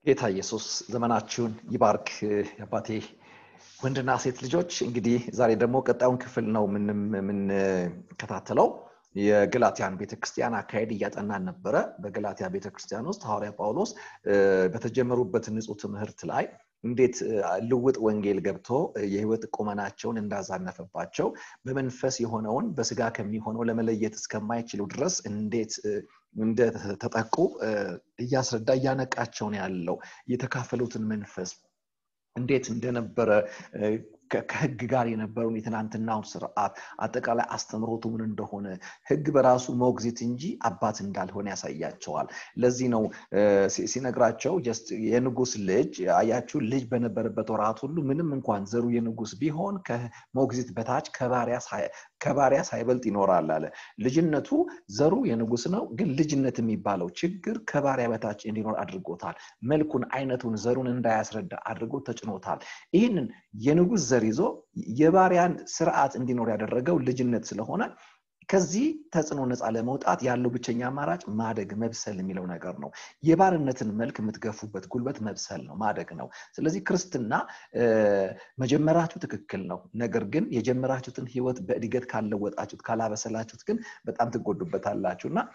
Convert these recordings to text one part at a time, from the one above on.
ጌታ ኢየሱስ ዘመናችሁን ይባርክ። አባቴ ወንድና ሴት ልጆች እንግዲህ ዛሬ ደግሞ ቀጣዩን ክፍል ነው የምንከታተለው። የገላትያን ቤተክርስቲያን አካሄድ እያጠናን ነበረ። በገላትያ ቤተክርስቲያን ውስጥ ሐዋርያ ጳውሎስ በተጀመሩበት ንጹህ ትምህርት ላይ እንዴት ልውጥ ወንጌል ገብቶ የህይወት ቁመናቸውን እንዳዛነፈባቸው በመንፈስ የሆነውን በስጋ ከሚሆነው ለመለየት እስከማይችሉ ድረስ እንዴት እንደተጠቁ እያስረዳ እያነቃቸው ነው ያለው። የተካፈሉትን መንፈስ እንዴት እንደነበረ ከህግ ጋር የነበረውን የትናንትናውን ስርዓት አጠቃላይ አስተምሮቱ ምን እንደሆነ ህግ በራሱ ሞግዚት እንጂ አባት እንዳልሆነ ያሳያቸዋል። ለዚህ ነው ሲነግራቸው የንጉስ ልጅ አያችሁ፣ ልጅ በነበረበት ወራት ሁሉ ምንም እንኳን ዘሩ የንጉስ ቢሆን ከሞግዚት በታች ከባሪያ ሳይበልጥ ይኖራል አለ። ልጅነቱ ዘሩ የንጉስ ነው፣ ግን ልጅነት የሚባለው ችግር ከባሪያ በታች እንዲኖር አድርጎታል። መልኩን፣ አይነቱን፣ ዘሩን እንዳያስረዳ አድርጎ ተጭኖታል። ይህንን የንጉስ ዘር ይዞ የባሪያን ስርዓት እንዲኖር ያደረገው ልጅነት ስለሆነ ከዚህ ተጽዕኖ ነፃ ለመውጣት ያለው ብቸኛ አማራጭ ማደግ መብሰል የሚለው ነገር ነው። የባርነትን መልክ የምትገፉበት ጉልበት መብሰል ነው፣ ማደግ ነው። ስለዚህ ክርስትና መጀመራችሁ ትክክል ነው። ነገር ግን የጀመራችሁትን ህይወት በእድገት ካለወጣችሁት ካላበሰላችሁት ግን በጣም ትጎዱበታላችሁ እና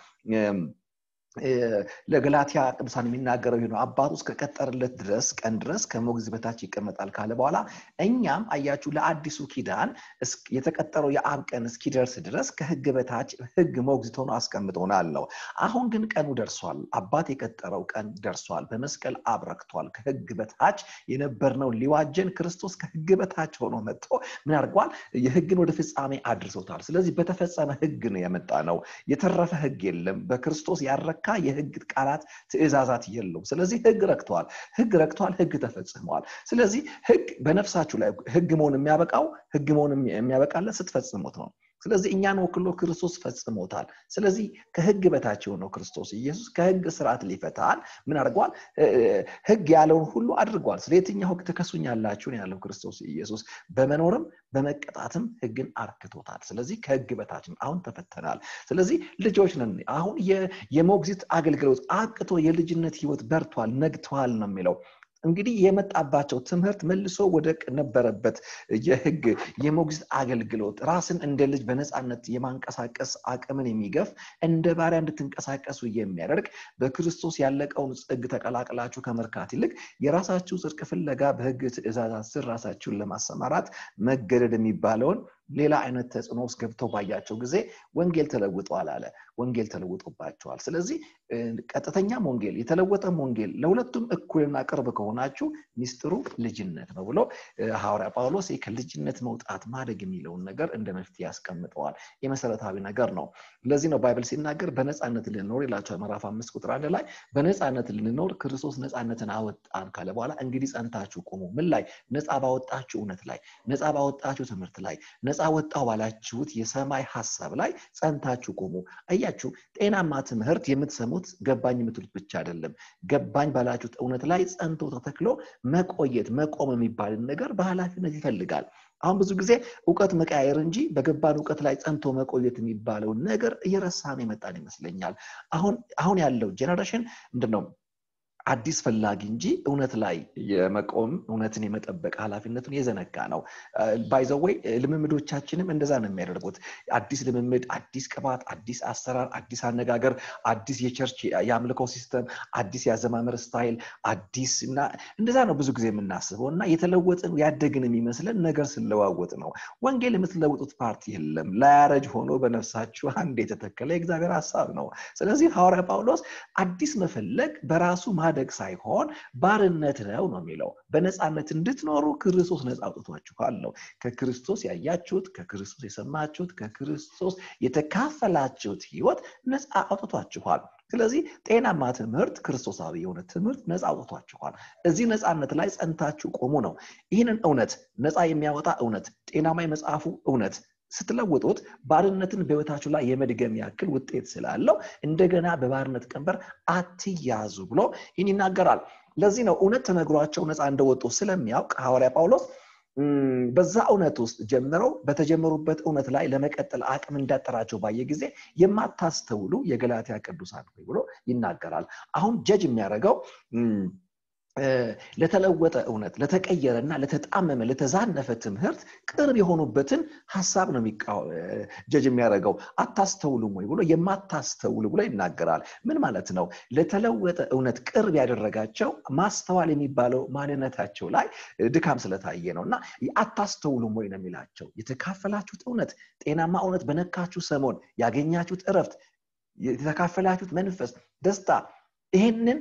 ለገላትያ ቅዱሳን የሚናገረው ይህ ነው። አባቱ እስከቀጠርለት ድረስ ቀን ድረስ ከሞግዚት በታች ይቀመጣል ካለ በኋላ እኛም አያችሁ ለአዲሱ ኪዳን የተቀጠረው የአብ ቀን እስኪደርስ ድረስ ከህግ በታች ህግ ሞግዚት ሆኖ አስቀምጦናል ነው። አሁን ግን ቀኑ ደርሷል። አባት የቀጠረው ቀን ደርሷል። በመስቀል አብረክቷል። ከህግ በታች የነበርነው ሊዋጀን ክርስቶስ ከህግ በታች ሆኖ መጥቶ ምን አድርጓል? የህግን ወደ ፍጻሜ አድርሶታል። ስለዚህ በተፈጸመ ህግ ነው የመጣ ነው። የተረፈ ህግ የለም። በክርስቶስ ያረ የተረካ የህግ ቃላት ትእዛዛት የለውም። ስለዚህ ህግ ረክተዋል። ህግ ረክተዋል። ህግ ተፈጽመዋል። ስለዚህ ህግ በነፍሳችሁ ላይ ህግ መሆን የሚያበቃው ህግ መሆን የሚያበቃለት ስትፈጽሙት ነው። ስለዚህ እኛን ወክሎ ክርስቶስ ፈጽሞታል። ስለዚህ ከህግ በታች የሆነው ክርስቶስ ኢየሱስ ከህግ ስርዓት ሊፈታል ምን አድርጓል? ህግ ያለውን ሁሉ አድርጓል። ስለ የትኛው ህግ ትከሱኛላችሁን ያለው ክርስቶስ ኢየሱስ በመኖርም በመቀጣትም ህግን አርክቶታል። ስለዚህ ከህግ በታችን አሁን ተፈተናል። ስለዚህ ልጆች ነን። አሁን የሞግዚት አገልግሎት አቅቶ የልጅነት ህይወት በርቷል፣ ነግተዋል ነው የሚለው እንግዲህ የመጣባቸው ትምህርት መልሶ ወደ ነበረበት የህግ የሞግዚት አገልግሎት ራስን እንደ ልጅ በነፃነት የማንቀሳቀስ አቅምን የሚገፍ እንደ ባሪያ እንድትንቀሳቀሱ የሚያደርግ በክርስቶስ ያለቀውን ጽግ ተቀላቅላችሁ ከመርካት ይልቅ የራሳችሁ ጽድቅ ፍለጋ በህግ ትእዛዛት ስር ራሳችሁን ለማሰማራት መገደድ የሚባለውን ሌላ አይነት ተጽዕኖ ውስጥ ገብተው ባያቸው ጊዜ ወንጌል ተለውጧል አለ። ወንጌል ተለውጦባቸዋል። ስለዚህ ቀጥተኛም ወንጌል የተለወጠም ወንጌል ለሁለቱም እኩልና ቅርብ ከሆናችሁ ሚስጥሩ ልጅነት ነው ብሎ ሐዋርያ ጳውሎስ ከልጅነት መውጣት ማደግ የሚለውን ነገር እንደ መፍትሄ ያስቀምጠዋል። የመሰረታዊ ነገር ነው። ለዚህ ነው ባይብል ሲናገር በነፃነት ልንኖር ይላቸዋል። ምዕራፍ አምስት ቁጥር አንድ ላይ በነፃነት ልንኖር ክርስቶስ ነፃነትን አወጣን ካለ በኋላ እንግዲህ ጸንታችሁ ቁሙ። ምን ላይ? ነፃ ባወጣችሁ እውነት ላይ፣ ነፃ ባወጣችሁ ትምህርት ላይ፣ ነፃ ወጣው ባላችሁት የሰማይ ሀሳብ ላይ ጸንታችሁ ቁሙ። አያችሁ፣ ጤናማ ትምህርት የምትሰሙት ገባኝ የምትሉት ብቻ አይደለም። ገባኝ ባላችሁት እውነት ላይ ጸንቶ ተተክሎ መቆየት መቆም የሚባልን ነገር በኃላፊነት ይፈልጋል። አሁን ብዙ ጊዜ እውቀት መቀያየር እንጂ በገባን እውቀት ላይ ጸንቶ መቆየት የሚባለውን ነገር እየረሳን የመጣን ይመስለኛል። አሁን አሁን ያለው ጄኔሬሽን ምንድን ነው? አዲስ ፈላጊ እንጂ እውነት ላይ የመቆም እውነትን የመጠበቅ ኃላፊነቱን የዘነጋ ነው። ባይዘወይ ልምምዶቻችንም እንደዛ ነው የሚያደርጉት። አዲስ ልምምድ፣ አዲስ ቅባት፣ አዲስ አሰራር፣ አዲስ አነጋገር፣ አዲስ የቸርች የአምልኮ ሲስተም፣ አዲስ የአዘማመር ስታይል፣ አዲስ እና እንደዛ ነው ብዙ ጊዜ የምናስበው እና የተለወጥን ያደግን የሚመስለን ነገር ስለዋወጥ ነው። ወንጌል የምትለውጡት ፓርቲ የለም። ላያረጅ ሆኖ በነፍሳችሁ አንድ የተተከለ የእግዚአብሔር ሀሳብ ነው። ስለዚህ ሐዋርያ ጳውሎስ አዲስ መፈለግ በራሱ ማደግ ሳይሆን ባርነት ነው ነው የሚለው። በነፃነት እንድትኖሩ ክርስቶስ ነፃ አውጥቷችኋል ነው። ከክርስቶስ ያያችሁት፣ ከክርስቶስ የሰማችሁት፣ ከክርስቶስ የተካፈላችሁት ህይወት ነፃ አውጥቷችኋል። ስለዚህ ጤናማ ትምህርት፣ ክርስቶሳዊ የሆነ ትምህርት ነፃ አውጥቷችኋል። እዚህ ነፃነት ላይ ጸንታችሁ ቆሙ ነው። ይህንን እውነት ነፃ የሚያወጣ እውነት፣ ጤናማ የመጽሐፉ እውነት ስትለውጡት ባርነትን በህይወታችሁ ላይ የመድገም ያክል ውጤት ስላለው እንደገና በባርነት ቀንበር አትያዙ ብሎ ይህን ይናገራል። ለዚህ ነው እውነት ተነግሯቸው ነፃ እንደወጡ ስለሚያውቅ ሐዋርያ ጳውሎስ በዛ እውነት ውስጥ ጀምረው በተጀመሩበት እውነት ላይ ለመቀጠል አቅም እንዳጠራቸው ባየ ጊዜ የማታስተውሉ የገላትያ ቅዱሳን ሆይ ብሎ ይናገራል። አሁን ጀጅ የሚያደርገው ለተለወጠ እውነት ለተቀየረ እና ለተጣመመ ለተዛነፈ ትምህርት ቅርብ የሆኑበትን ሀሳብ ነው ጀጅ የሚያደርገው አታስተውሉም ወይ ብሎ የማታስተውሉ ብሎ ይናገራል ምን ማለት ነው ለተለወጠ እውነት ቅርብ ያደረጋቸው ማስተዋል የሚባለው ማንነታቸው ላይ ድካም ስለታየ ነው እና አታስተውሉም ወይ ነው የሚላቸው የተካፈላችሁት እውነት ጤናማ እውነት በነካችሁ ሰሞን ያገኛችሁት እረፍት የተካፈላችሁት መንፈስ ደስታ ይህንን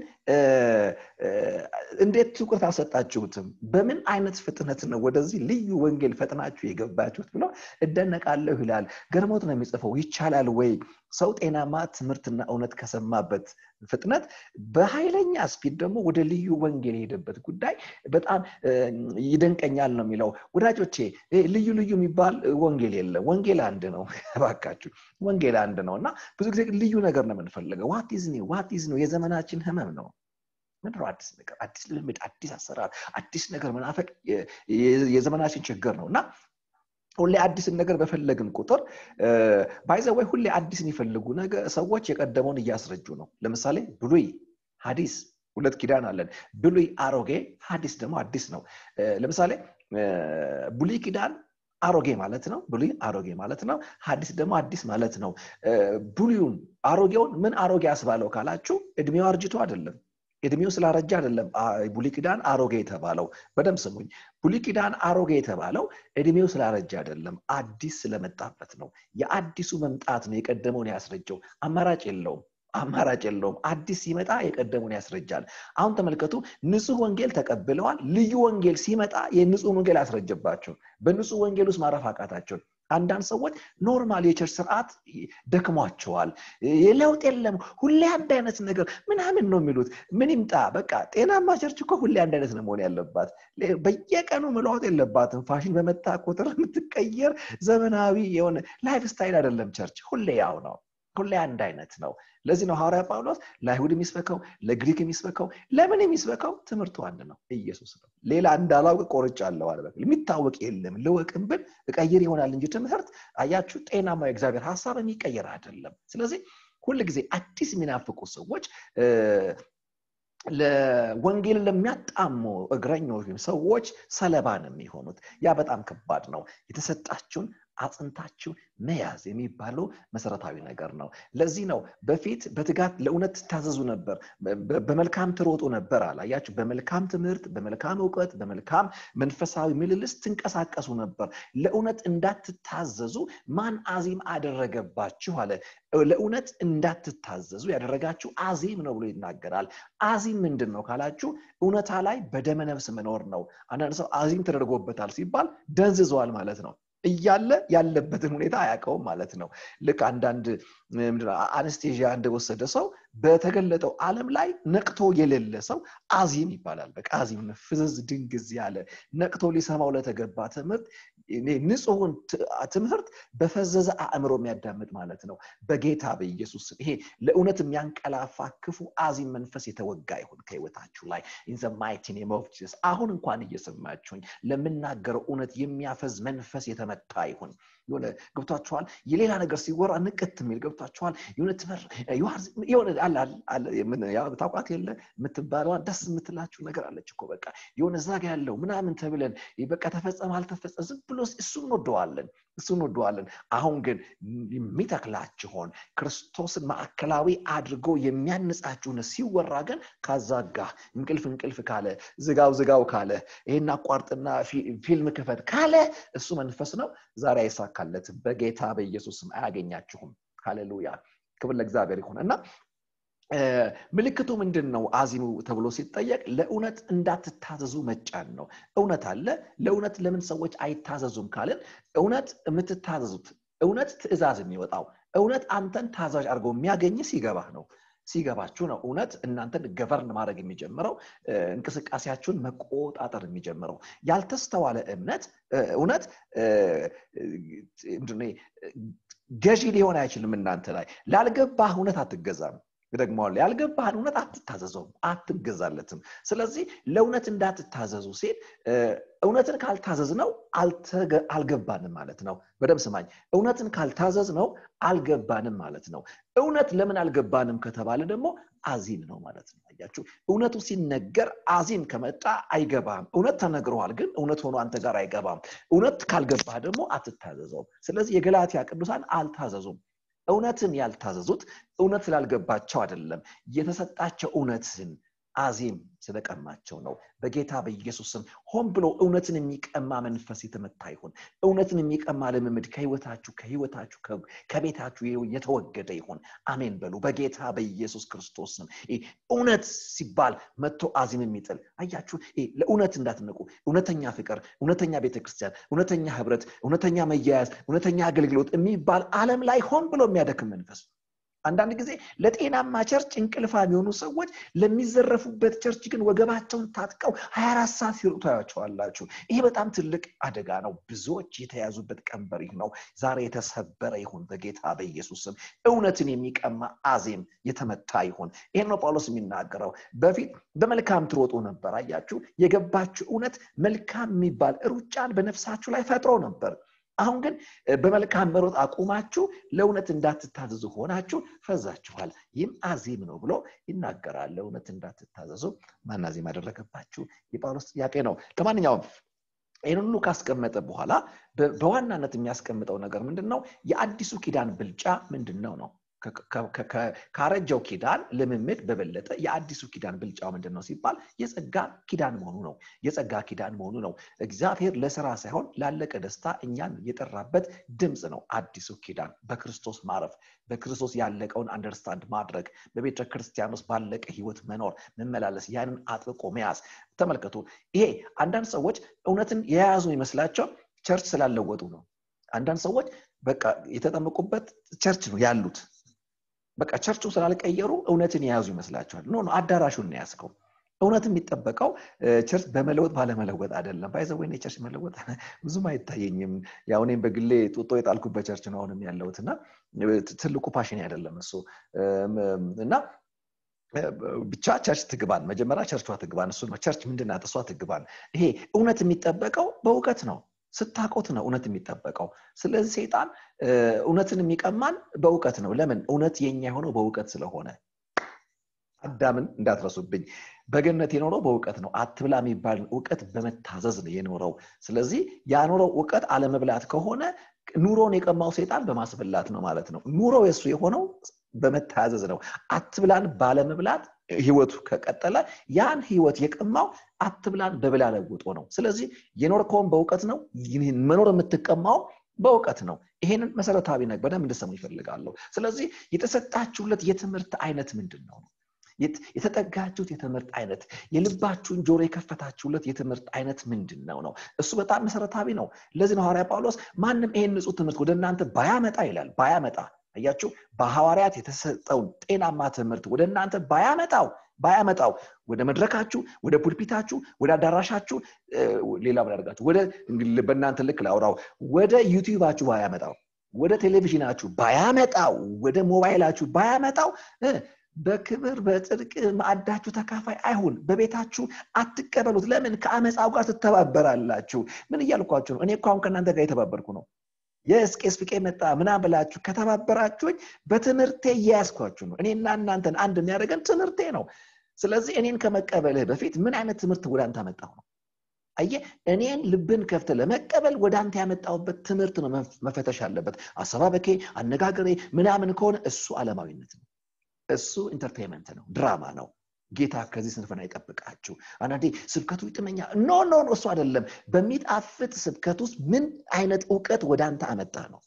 እንዴት ትኩረት አልሰጣችሁትም በምን አይነት ፍጥነት ነው ወደዚህ ልዩ ወንጌል ፈጥናችሁ የገባችሁት ብሎ እደነቃለሁ ይላል ገርሞት ነው የሚጽፈው ይቻላል ወይ ሰው ጤናማ ትምህርትና እውነት ከሰማበት ፍጥነት በኃይለኛ ስፒድ ደግሞ ወደ ልዩ ወንጌል የሄደበት ጉዳይ በጣም ይደንቀኛል ነው የሚለው ወዳጆቼ ልዩ ልዩ የሚባል ወንጌል የለም ወንጌል አንድ ነው ባካችሁ ወንጌል አንድ ነው እና ብዙ ጊዜ ልዩ ነገር ነው የምንፈልገው ዋት ኢዝ ኒው ዋት ኢዝ ኒው የዘመናችን ህመም ነው ምንድነው አዲስ ነገር አዲስ ልምድ አዲስ አሰራር አዲስ ነገር መናፈቅ የዘመናችን ችግር ነው እና ሁሌ አዲስን ነገር በፈለግን ቁጥር ባይዘወይ ሁሌ አዲስን ይፈልጉ ነገር ሰዎች የቀደመውን እያስረጁ ነው ለምሳሌ ብሉይ ሀዲስ ሁለት ኪዳን አለን ብሉይ አሮጌ ሀዲስ ደግሞ አዲስ ነው ለምሳሌ ብሉይ ኪዳን አሮጌ ማለት ነው ብሉይ አሮጌ ማለት ነው ሀዲስ ደግሞ አዲስ ማለት ነው ብሉዩን አሮጌውን ምን አሮጌ አስባለው ካላችሁ እድሜው አርጅቶ አይደለም እድሜው ስላረጃ አይደለም ብሉይ ኪዳን አሮጌ የተባለው በደንብ ስሙኝ ብሉይ ኪዳን አሮጌ የተባለው እድሜው ስላረጃ አይደለም አዲስ ስለመጣበት ነው የአዲሱ መምጣት ነው የቀደመውን ያስረጀው አማራጭ የለውም አማራጭ የለውም አዲስ ሲመጣ የቀደሙን ያስረጃል አሁን ተመልከቱ ንጹህ ወንጌል ተቀብለዋል ልዩ ወንጌል ሲመጣ የንጹህ ወንጌል ያስረጀባቸው በንጹህ ወንጌል ውስጥ ማረፍ አቃታቸው አንዳንድ ሰዎች ኖርማል የቸርች ስርዓት ደክሟቸዋል የለውጥ የለም ሁሌ አንድ አይነት ነገር ምናምን ነው የሚሉት ምን ይምጣ በቃ ጤናማ ቸርች እኮ ሁሌ አንድ አይነት ነው መሆን ያለባት በየቀኑ መለዋወጥ የለባትም ፋሽን በመጣ ቁጥር የምትቀየር ዘመናዊ የሆነ ላይፍ ስታይል አይደለም ቸርች ሁሌ ያው ነው ሁሌ አንድ አይነት ነው ለዚህ ነው ሐዋርያ ጳውሎስ ለአይሁድ የሚስበከው ለግሪክ የሚስበከው ለምን የሚስበከው ትምህርቱ አንድ ነው ኢየሱስ ነው ሌላ እንዳላውቅ ቆርጫ አለው አለ የሚታወቅ የለም ልወቅም ብል እቀይር ይሆናል እንጂ ትምህርት አያችሁ ጤናማ የእግዚአብሔር ሀሳብ የሚቀየር አይደለም ስለዚህ ሁል ጊዜ አዲስ የሚናፍቁ ሰዎች ለወንጌል ለሚያጣሙ እግረኞች ሰዎች ሰለባ ነው የሚሆኑት ያ በጣም ከባድ ነው የተሰጣችሁን አጽንታችሁ መያዝ የሚባለው መሰረታዊ ነገር ነው ለዚህ ነው በፊት በትጋት ለእውነት ትታዘዙ ነበር በመልካም ትሮጡ ነበር አላያችሁ በመልካም ትምህርት በመልካም እውቀት በመልካም መንፈሳዊ ምልልስ ትንቀሳቀሱ ነበር ለእውነት እንዳትታዘዙ ማን አዚም አደረገባችሁ አለ ለእውነት እንዳትታዘዙ ያደረጋችሁ አዚም ነው ብሎ ይናገራል አዚም ምንድን ነው ካላችሁ እውነታ ላይ በደመ ነፍስ መኖር ነው አንዳንድ ሰው አዚም ተደርጎበታል ሲባል ደንዝዘዋል ማለት ነው እያለ ያለበትን ሁኔታ አያውቀውም ማለት ነው ልክ አንዳንድ አነስቴዥያ እንደወሰደ ሰው በተገለጠው ዓለም ላይ ነቅቶ የሌለ ሰው አዚም ይባላል በቃ አዚም ፍዝዝ ድንግዝ ያለ ነቅቶ ሊሰማው ለተገባ ትምህርት ንጹሁን ትምህርት በፈዘዘ አእምሮ የሚያዳምጥ ማለት ነው በጌታ በኢየሱስ ይሄ ለእውነት የሚያንቀላፋ ክፉ አዚም መንፈስ የተወጋ ይሁን ከህይወታችሁ ላይ ኢንዘማይቲ ኔም አሁን እንኳን እየሰማችሁኝ ለምናገረው እውነት የሚያፈዝ መንፈስ የተመታ ይሁን የሆነ ገብቷችኋል የሌላ ነገር ሲወራ ንቅት የሚል ገብቷችኋል የሆነ ታውቋት የለ የምትባለዋን ደስ የምትላችሁ ነገር አለች እኮ በቃ የሆነ ዛጋ ያለው ምናምን ተብለን በቃ ተፈጸመ አልተፈጸ ዝም ብሎ እሱ እንወደዋለን እሱ እንወደዋለን አሁን ግን የሚተክላችሆን ክርስቶስን ማዕከላዊ አድርጎ የሚያንጻችሁን ሲወራ ግን ካዛጋ እንቅልፍ እንቅልፍ ካለ ዝጋው ዝጋው ካለ ይህን አቋርጥና ፊልም ክፈት ካለ እሱ መንፈስ ነው ዛሬ አይሳካለትም በጌታ በኢየሱስም አያገኛችሁም ሃሌሉያ ክብር ለእግዚአብሔር ይሁን እና ምልክቱ ምንድን ነው አዚሙ ተብሎ ሲጠየቅ ለእውነት እንዳትታዘዙ መጫን ነው እውነት አለ ለእውነት ለምን ሰዎች አይታዘዙም ካልን እውነት የምትታዘዙት እውነት ትእዛዝ የሚወጣው እውነት አንተን ታዛዥ አድርገው የሚያገኝ ሲገባህ ነው ሲገባችሁ ነው እውነት እናንተን ገቨርን ማድረግ የሚጀምረው እንቅስቃሴያችሁን መቆጣጠር የሚጀምረው ያልተስተዋለ እምነት እውነት ገዢ ሊሆን አይችልም እናንተ ላይ ላልገባህ እውነት አትገዛም ደግመዋል ያልገባህን እውነት አትታዘዘውም አትገዛለትም ስለዚህ ለእውነት እንዳትታዘዙ ሲል እውነትን ካልታዘዝ ነው አልገባንም ማለት ነው በደም ስማኝ እውነትን ካልታዘዝ ነው አልገባንም ማለት ነው እውነት ለምን አልገባንም ከተባለ ደግሞ አዚም ነው ማለት ነው አያችሁ እውነቱ ሲነገር አዚም ከመጣ አይገባም እውነት ተነግረዋል ግን እውነት ሆኖ አንተ ጋር አይገባም እውነት ካልገባህ ደግሞ አትታዘዘውም ስለዚህ የገላትያ ቅዱሳን አልታዘዙም እውነትን ያልታዘዙት እውነት ስላልገባቸው አይደለም የተሰጣቸው እውነትን አዜም ስለቀማቸው ነው በጌታ በኢየሱስ ስም ሆን ብሎ እውነትን የሚቀማ መንፈስ የተመታ ይሁን እውነትን የሚቀማ ልምምድ ከህይወታችሁ ከህይወታችሁ ከቤታችሁ የተወገደ ይሁን አሜን በሉ በጌታ በኢየሱስ ክርስቶስ ስም እውነት ሲባል መጥቶ አዚም የሚጥል አያችሁ ለእውነት እንዳትነቁ እውነተኛ ፍቅር እውነተኛ ቤተክርስቲያን እውነተኛ ህብረት እውነተኛ መያያዝ እውነተኛ አገልግሎት የሚባል አለም ላይ ሆን ብሎ የሚያደክም መንፈስ አንዳንድ ጊዜ ለጤናማ ቸርች እንቅልፋ የሚሆኑ ሰዎች ለሚዘረፉበት ቸርች ግን ወገባቸውን ታጥቀው 24 ሰዓት ሲርጡ ታያቸዋላችሁ ይሄ በጣም ትልቅ አደጋ ነው ብዙዎች የተያዙበት ቀንበር ይህ ነው ዛሬ የተሰበረ ይሁን በጌታ በኢየሱስ ስም እውነትን የሚቀማ አዜም የተመታ ይሁን ይህን ነው ጳውሎስ የሚናገረው በፊት በመልካም ትሮጡ ነበር አያችሁ የገባችሁ እውነት መልካም የሚባል ሩጫን በነፍሳችሁ ላይ ፈጥሮ ነበር አሁን ግን በመልካም መሮጥ አቁማችሁ ለእውነት እንዳትታዘዙ ሆናችሁ ፈዛችኋል ይህም አዚም ነው ብሎ ይናገራል ለእውነት እንዳትታዘዙ ማን አዚም አደረገባችሁ የጳውሎስ ጥያቄ ነው ለማንኛውም ይህን ሁሉ ካስቀመጠ በኋላ በዋናነት የሚያስቀምጠው ነገር ምንድን ነው የአዲሱ ኪዳን ብልጫ ምንድን ነው ነው ካረጀው ኪዳን ልምምድ በበለጠ የአዲሱ ኪዳን ብልጫው ምንድን ነው ሲባል የጸጋ ኪዳን መሆኑ ነው የጸጋ ኪዳን መሆኑ ነው እግዚአብሔር ለስራ ሳይሆን ላለቀ ደስታ እኛን የጠራበት ድምፅ ነው አዲሱ ኪዳን በክርስቶስ ማረፍ በክርስቶስ ያለቀውን አንደርስታንድ ማድረግ በቤተ ክርስቲያን ውስጥ ባለቀ ህይወት መኖር መመላለስ ያንን አጥብቆ መያዝ ተመልከቱ ይሄ አንዳንድ ሰዎች እውነትን የያዙ ይመስላቸው ቸርች ስላለወጡ ነው አንዳንድ ሰዎች በቃ የተጠመቁበት ቸርች ነው ያሉት በቃ ቸርቹ ስላልቀየሩ እውነትን የያዙ ይመስላቸዋል ኖ አዳራሹን ያስከው እውነት የሚጠበቀው ቸርች በመለወጥ ባለመለወጥ አይደለም ባይዘወይ ቸርች መለወጥ ብዙም አይታየኝም ያው እኔም በግሌ ጡጦ የጣልኩበት ቸርች ነው አሁንም ያለሁት እና ትልቁ ፓሽን አይደለም እሱ እና ብቻ ቸርች ትግባን መጀመሪያ ቸርቿ ትግባን እሱ ነው ቸርች ምንድናት እሷ ትግባን ይሄ እውነት የሚጠበቀው በእውቀት ነው ስታቆት ነው እውነት የሚጠበቀው ስለዚህ ሰይጣን እውነትን የሚቀማን በእውቀት ነው ለምን እውነት የኛ የሆነው በእውቀት ስለሆነ አዳምን እንዳትረሱብኝ በገነት የኖረው በእውቀት ነው አትብላ የሚባልን እውቀት በመታዘዝ ነው የኖረው ስለዚህ ያኖረው እውቀት አለመብላት ከሆነ ኑሮን የቀማው ሰይጣን በማስበላት ነው ማለት ነው ኑሮ የሱ የሆነው በመታዘዝ ነው አትብላን ባለመብላት ህይወቱ ከቀጠለ ያን ህይወት የቀማው አትብላን በብላ ለውጦ ነው ስለዚህ የኖርከውን በእውቀት ነው መኖር የምትቀማው በእውቀት ነው ይሄንን መሰረታዊ ነገር በደንብ እንድሰሙ ይፈልጋለሁ ስለዚህ የተሰጣችሁለት የትምህርት አይነት ምንድን ነው የተጠጋችሁት የትምህርት አይነት የልባችሁን ጆሮ የከፈታችሁለት የትምህርት አይነት ምንድን ነው ነው እሱ በጣም መሰረታዊ ነው ለዚህ ነው ሐዋርያ ጳውሎስ ማንም ይሄን ንጹህ ትምህርት ወደ እናንተ ባያመጣ ይላል ባያመጣ አያችሁ በሐዋርያት የተሰጠውን ጤናማ ትምህርት ወደ እናንተ ባያመጣው ባያመጣው ወደ መድረካችሁ ወደ ፑልፒታችሁ ወደ አዳራሻችሁ ሌላ ምን ያደርጋችሁ ወደ በእናንተ ልክ ላውራው ወደ ዩቲዩባችሁ ባያመጣው ወደ ቴሌቪዥናችሁ ባያመጣው ወደ ሞባይላችሁ ባያመጣው በክብር በጽድቅ ማዕዳችሁ ተካፋይ አይሁን በቤታችሁ አትቀበሉት ለምን ከአመፃው ጋር ትተባበራላችሁ ምን እያልኳችሁ ነው እኔ እኮ አሁን ከእናንተ ጋር የተባበርኩ ነው የስቄስ ፍቄ መጣ ምና ብላችሁ ከተባበራችሁኝ በትምህርቴ እያያዝኳችሁ ነው እኔና እናንተን አንድ የሚያደርገን ትምህርቴ ነው ስለዚህ እኔን ከመቀበልህ በፊት ምን አይነት ትምህርት ወደ አንተ አመጣሁ ነው አየ እኔን ልብን ከፍተ ለመቀበል ወደ አንተ ያመጣውበት ትምህርት ነው መፈተሽ አለበት አሰባበኬ አነጋገሬ ምናምን ከሆነ እሱ አለማዊነት ነው እሱ ኢንተርቴንመንት ነው ድራማ ነው ጌታ ከዚህ ስንፍና ይጠብቃችሁ አንዳንዴ ስብከቱ ይጥመኛ ኖ ኖ እሱ አይደለም በሚጣፍጥ ስብከት ውስጥ ምን አይነት እውቀት ወደ አንተ አመጣ ነው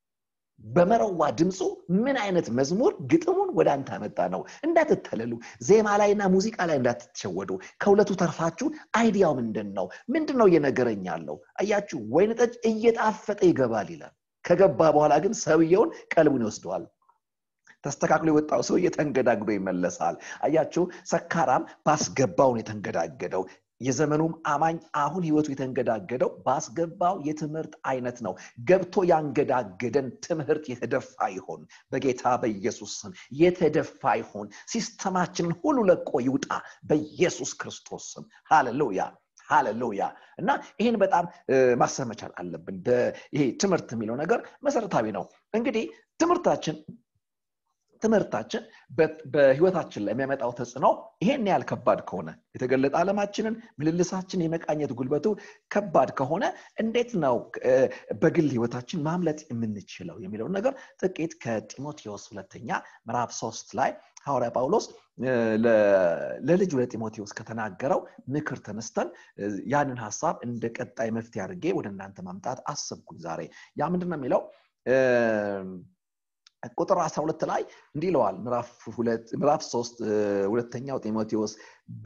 በመረዋ ድምፁ ምን አይነት መዝሙር ግጥሙን ወደ አንተ አመጣ ነው እንዳትተለሉ ዜማ ላይና ሙዚቃ ላይ እንዳትሸወዱ ከሁለቱ ተርፋችሁ አይዲያው ምንድን ነው ምንድን ነው እየነገረኝ ያለው አያችሁ ወይን ጠጅ እየጣፈጠ ይገባል ይላል ከገባ በኋላ ግን ሰውየውን ቀልቡን ይወስደዋል ተስተካክሎ የወጣው ሰው እየተንገዳግዶ ይመለሳል አያችሁ ሰካራም ባስገባውን የተንገዳገደው የዘመኑም አማኝ አሁን ህይወቱ የተንገዳገደው ባስገባው የትምህርት አይነት ነው። ገብቶ ያንገዳገደን ትምህርት የተደፋ ይሆን? በጌታ በኢየሱስ ስም የተደፋ ይሆን? ሲስተማችንን ሁሉ ለቆ ይውጣ በኢየሱስ ክርስቶስ ስም። ሃሌሉያ ሃሌሉያ። እና ይህን በጣም ማሰብ መቻል አለብን። ይሄ ትምህርት የሚለው ነገር መሰረታዊ ነው። እንግዲህ ትምህርታችን ትምህርታችን በህይወታችን ላይ የሚያመጣው ተጽዕኖ ይሄን ያህል ከባድ ከሆነ የተገለጠ ዓለማችንን ምልልሳችን የመቃኘት ጉልበቱ ከባድ ከሆነ እንዴት ነው በግል ህይወታችን ማምለጥ የምንችለው የሚለውን ነገር ጥቂት ከጢሞቴዎስ ሁለተኛ ምዕራፍ ሶስት ላይ ሐዋርያ ጳውሎስ ለልጁ ለጢሞቴዎስ ከተናገረው ምክር ተነስተን ያንን ሀሳብ እንደ ቀጣይ መፍትሄ አድርጌ ወደ እናንተ ማምጣት አሰብኩኝ ዛሬ ያ ምንድን ነው የሚለው ቁጥር 12 ላይ እንዲህ ይለዋል ምዕራፍ 3 ሁለተኛው ጢሞቴዎስ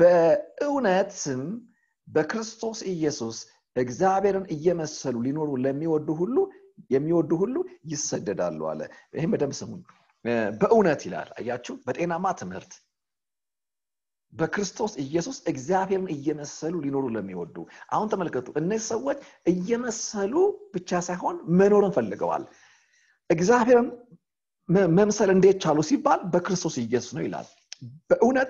በእውነትም በክርስቶስ ኢየሱስ እግዚአብሔርን እየመሰሉ ሊኖሩ ለሚወዱ ሁሉ የሚወዱ ሁሉ ይሰደዳሉ አለ ይህም በደንብ ስሙኝ በእውነት ይላል አያችሁ በጤናማ ትምህርት በክርስቶስ ኢየሱስ እግዚአብሔርን እየመሰሉ ሊኖሩ ለሚወዱ አሁን ተመልከቱ እነዚህ ሰዎች እየመሰሉ ብቻ ሳይሆን መኖርን ፈልገዋል እግዚአብሔርን መምሰል እንዴት ቻሉ ሲባል በክርስቶስ ኢየሱስ ነው ይላል በእውነት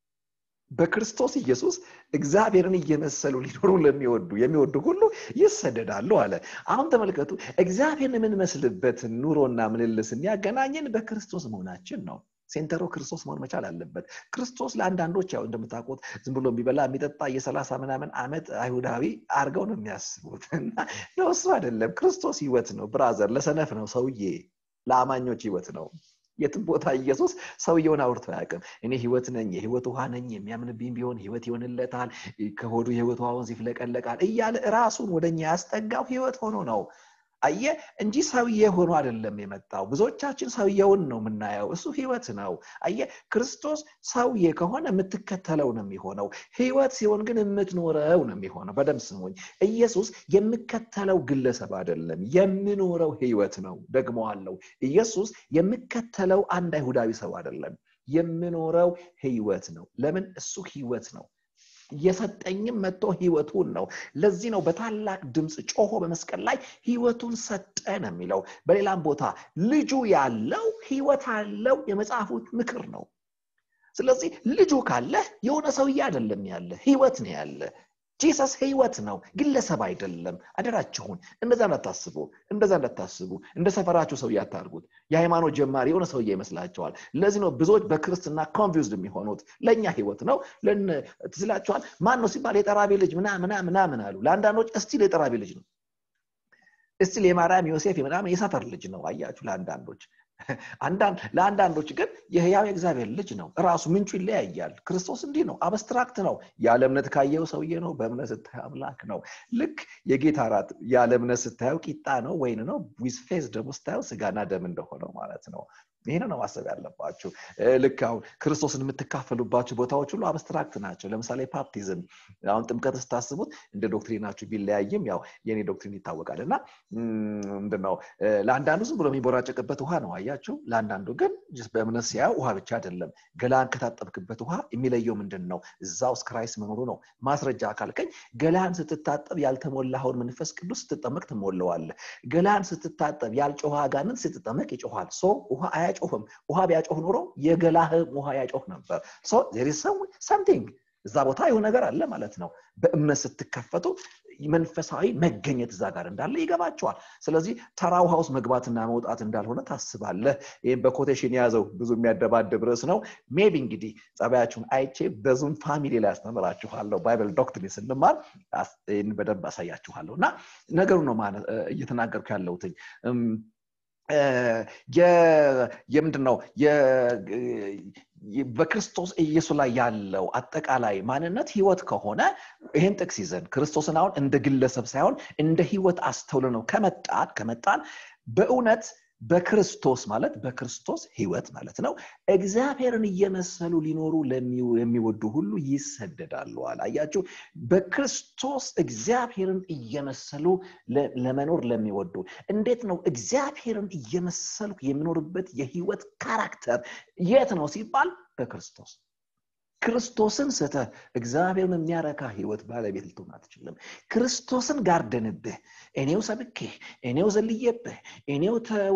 በክርስቶስ ኢየሱስ እግዚአብሔርን እየመሰሉ ሊኖሩ ለሚወዱ የሚወዱ ሁሉ ይሰደዳሉ አለ አሁን ተመልከቱ እግዚአብሔርን የምንመስልበትን ኑሮና ምልልስን ያገናኘን በክርስቶስ መሆናችን ነው ሴንተሩ ክርስቶስ መሆን መቻል አለበት ክርስቶስ ለአንዳንዶች ያው እንደምታውቁት ዝም ብሎ የሚበላ የሚጠጣ የሰላሳ ምናምን ዓመት አይሁዳዊ አርገው ነው የሚያስቡት እና እሱ አይደለም ክርስቶስ ህይወት ነው ብራዘር ለሰነፍ ነው ሰውዬ ለአማኞች ህይወት ነው የትም ቦታ ኢየሱስ ሰውየውን አውርቶ አያውቅም እኔ ህይወት ነኝ የህይወት ውሃ ነኝ የሚያምንብኝ ቢሆን ህይወት ይሆንለታል ከሆዱ የህይወት ውሃ ወንዝ ይፍለቀለቃል እያለ ራሱን ወደኛ ያስጠጋው ህይወት ሆኖ ነው አየ እንጂ ሰውዬ ሆኖ አይደለም የመጣው ብዙዎቻችን ሰውየውን ነው የምናየው እሱ ህይወት ነው አየ ክርስቶስ ሰውዬ ከሆነ የምትከተለው ነው የሚሆነው ህይወት ሲሆን ግን የምትኖረው ነው የሚሆነው በደም ስሙኝ ኢየሱስ የምከተለው ግለሰብ አይደለም የምኖረው ህይወት ነው ደግሞ አለው ኢየሱስ የምከተለው አንድ አይሁዳዊ ሰው አይደለም የምኖረው ህይወት ነው ለምን እሱ ህይወት ነው የሰጠኝም መጥቶ ህይወቱን ነው ለዚህ ነው በታላቅ ድምፅ ጮሆ በመስቀል ላይ ህይወቱን ሰጠ ነው የሚለው በሌላም ቦታ ልጁ ያለው ህይወት አለው የመጽሐፉ ምክር ነው ስለዚህ ልጁ ካለ የሆነ ሰውዬ አይደለም ያለ ህይወት ነው ያለ ጂሰስ ህይወት ነው ግለሰብ አይደለም አደራችሁን እንደዛ እንዳታስቡ እንደዛ እንዳታስቡ እንደ ሰፈራችሁ ሰው ያታርጉት የሃይማኖት ጀማሪ የሆነ ሰውዬ ይመስላቸዋል ለዚህ ነው ብዙዎች በክርስትና ኮንፊውዝድ የሚሆኑት ለእኛ ህይወት ነው ትስላቸዋል ማን ነው ሲባል የጠራቢ ልጅ ምናምና ምናምን አሉ ለአንዳንዶች እስቲል የጠራቢ ልጅ ነው እስቲል የማርያም ዮሴፍ ምናምን የሰፈር ልጅ ነው አያችሁ ለአንዳንዶች ለአንዳንዶች ግን የህያው የእግዚአብሔር ልጅ ነው ራሱ ምንጩ ይለያያል ክርስቶስ እንዲህ ነው አብስትራክት ነው ያለ እምነት ካየው ሰውዬ ነው በእምነት ስታየው አምላክ ነው ልክ የጌታ ራት ያለ እምነት ስታየው ቂጣ ነው ወይን ነው ዊዝ ፌዝ ደግሞ ስታየው ስጋና ደም እንደሆነው ማለት ነው ይህን ነው ማሰብ ያለባችሁ ልክ አሁን ክርስቶስን የምትካፈሉባቸው ቦታዎች ሁሉ አብስትራክት ናቸው ለምሳሌ ፓፕቲዝም አሁን ጥምቀት ስታስቡት እንደ ዶክትሪናችሁ ቢለያይም ያው የኔ ዶክትሪን ይታወቃል እና ምንድነው ለአንዳንዱ ዝም ብሎ የሚቦራጨቅበት ውሃ ነው አያችሁ ለአንዳንዱ ግን በእምነት ሲያየው ውሃ ብቻ አይደለም ገላን ከታጠብክበት ውሃ የሚለየው ምንድን ነው እዛ ውስጥ ክራይስት መኖሩ ነው ማስረጃ ካልከኝ ገላን ስትታጠብ ያልተሞላኸውን መንፈስ ቅዱስ ስትጠመቅ ትሞለዋለ ገላን ስትታጠብ ያልጮኸ አጋንንት ስትጠመቅ ይጮኋል ሶ ውሃ አያጮህም ውሃ ቢያጮህ ኖሮ የገላህም ውሃ ያጮህ ነበር ሰምቲንግ እዛ ቦታ የሆነ ነገር አለ ማለት ነው በእምነት ስትከፈቱ መንፈሳዊ መገኘት እዛ ጋር እንዳለ ይገባቸዋል ስለዚህ ተራ ውሃ ውስጥ መግባትና መውጣት እንዳልሆነ ታስባለህ ይህም በኮቴሽን የያዘው ብዙ የሚያደባድብ ርዕስ ነው ሜቢ እንግዲህ ጸባያችሁን አይቼ በዙም ፋሚሊ ላይ ያስተምራችኋለሁ ባይብል ዶክትሪን ስንማር ይህን በደንብ አሳያችኋለሁ እና ነገሩ ነው እየተናገርኩ ያለሁትኝ የምንድን ነው በክርስቶስ ኢየሱስ ላይ ያለው አጠቃላይ ማንነት ህይወት ከሆነ ይህን ጥቅስ ይዘን ክርስቶስን አሁን እንደ ግለሰብ ሳይሆን እንደ ህይወት አስተውለ ነው ከመጣን ከመጣን በእውነት በክርስቶስ ማለት በክርስቶስ ህይወት ማለት ነው እግዚአብሔርን እየመሰሉ ሊኖሩ የሚወዱ ሁሉ ይሰደዳሉ አለ አያችሁ በክርስቶስ እግዚአብሔርን እየመሰሉ ለመኖር ለሚወዱ እንዴት ነው እግዚአብሔርን እየመሰልኩ የሚኖርበት የህይወት ካራክተር የት ነው ሲባል በክርስቶስ ክርስቶስን ስተህ እግዚአብሔርን የሚያረካ ህይወት ባለቤት ልትሆን አትችልም። ክርስቶስን ጋርደንብህ እኔው ሰብኬህ እኔው ዘልዬብህ እኔው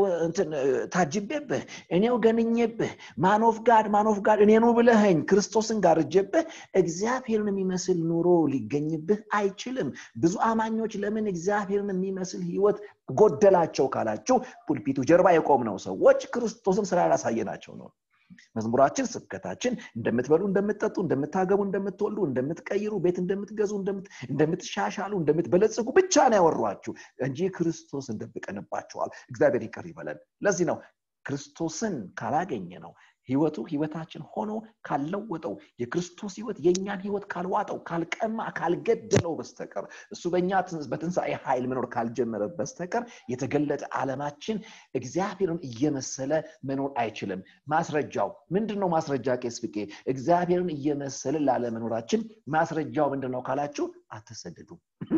ታጅቤብህ እኔው ገንኜብህ ማኖፍ ጋድ ማኖፍ ጋድ እኔኑ ብለኸኝ ክርስቶስን ጋርጀብህ እግዚአብሔርን የሚመስል ኑሮ ሊገኝብህ አይችልም። ብዙ አማኞች ለምን እግዚአብሔርን የሚመስል ህይወት ጎደላቸው ካላችሁ ፑልፒቱ ጀርባ የቆምነው ሰዎች ክርስቶስን ስላላሳየናቸው ነው። መዝሙራችን፣ ስብከታችን እንደምትበሉ፣ እንደምትጠጡ፣ እንደምታገቡ፣ እንደምትወልዱ፣ እንደምትቀይሩ፣ ቤት እንደምትገዙ፣ እንደምትሻሻሉ፣ እንደምትበለጽጉ ብቻ ነው ያወሯችሁ እንጂ ክርስቶስን ደብቀንባቸዋል። እግዚአብሔር ይቅር ይበለን። ለዚህ ነው ክርስቶስን ካላገኘ ነው ህይወቱ ህይወታችን ሆኖ ካልለወጠው የክርስቶስ ህይወት የእኛን ህይወት ካልዋጠው ካልቀማ ካልገደለው በስተቀር እሱ በእኛ በትንሣኤ ኃይል መኖር ካልጀመረ በስተቀር የተገለጠ ዓለማችን እግዚአብሔርን እየመሰለ መኖር አይችልም። ማስረጃው ምንድን ነው? ማስረጃ ቄስ ፍቄ እግዚአብሔርን እየመሰለ ላለመኖራችን ማስረጃው ምንድን ነው ካላችሁ አትሰደዱም።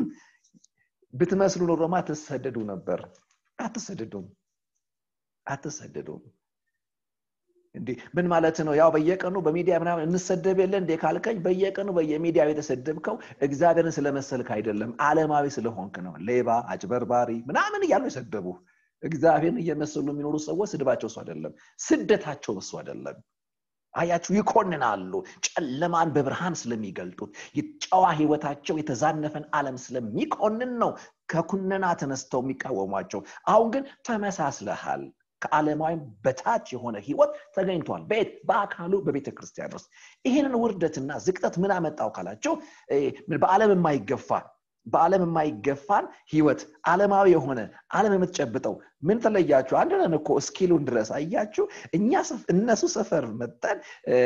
ብትመስሉ ኖሮማ አትሰደዱ ነበር። አትሰደዱም፣ አትሰደዱም። እንዴ ምን ማለት ነው? ያው በየቀኑ በሚዲያ ምናምን እንሰደብ የለ እንዴ ካልከኝ፣ በየቀኑ በየሚዲያው የተሰደብከው እግዚአብሔርን ስለመሰልክ አይደለም፣ ዓለማዊ ስለሆንክ ነው። ሌባ፣ አጭበርባሪ ምናምን እያሉ የሰደቡ እግዚአብሔርን እየመሰሉ የሚኖሩ ሰዎች ስድባቸው እሱ አይደለም፣ ስደታቸው እሱ አይደለም። አያችሁ፣ ይኮንናሉ። ጨለማን በብርሃን ስለሚገልጡት የጨዋ ህይወታቸው የተዛነፈን ዓለም ስለሚኮንን ነው ከኩነና ተነስተው የሚቃወሟቸው። አሁን ግን ተመሳስለሃል። ከዓለማዊም በታች የሆነ ህይወት ተገኝቷል። በየት? በአካሉ በቤተ ክርስቲያን ውስጥ። ይህንን ውርደትና ዝቅጠት ምን አመጣው ካላቸው በዓለም የማይገፋ በዓለም የማይገፋን ህይወት ዓለማዊ የሆነ ዓለም የምትጨብጠው ምን ተለያችሁ? አንድ ነን እኮ እስኪሉን ድረስ አያችሁ። እኛ እነሱ ሰፈር መጠን